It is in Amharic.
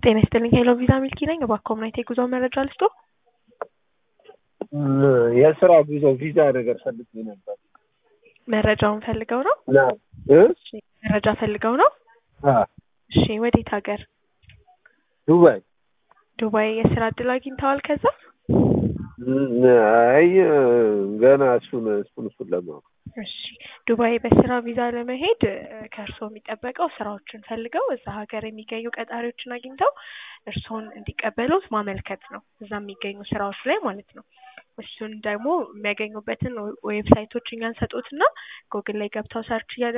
ጤና ይስጥልኝ ሄሎ ቪዛ ሚልኪ ነኝ። እባክዎ ምን አይነት የጉዞ መረጃ ልስጦ? የስራ ጉዞ ቪዛ ነገር ፈልጌ ነበር። መረጃውን ፈልገው ነው? ና እ እሺ፣ መረጃ ፈልገው ነው? አ እሺ፣ ወዴት ሀገር? ዱባይ ዱባይ የስራ እድል አግኝተዋል ከዛ? እም፣ አይ ገና እሱን እሱን እሱን ለማወቅ እሺ ዱባይ በስራ ቪዛ ለመሄድ እ፣ ከእርስዎ የሚጠበቀው ስራዎችን ፈልገው እዛ ሀገር የሚገኙ ቀጣሪዎችን አግኝተው እርስዎን እንዲቀበሉት ማመልከት ነው። እዛ የሚገኙ ስራዎች ላይ ማለት ነው። እሱን ደግሞ የሚያገኙበትን ዌብሳይቶች እኛ እንሰጦትና ጎግል ላይ ገብተው ሰርች እያደረጉ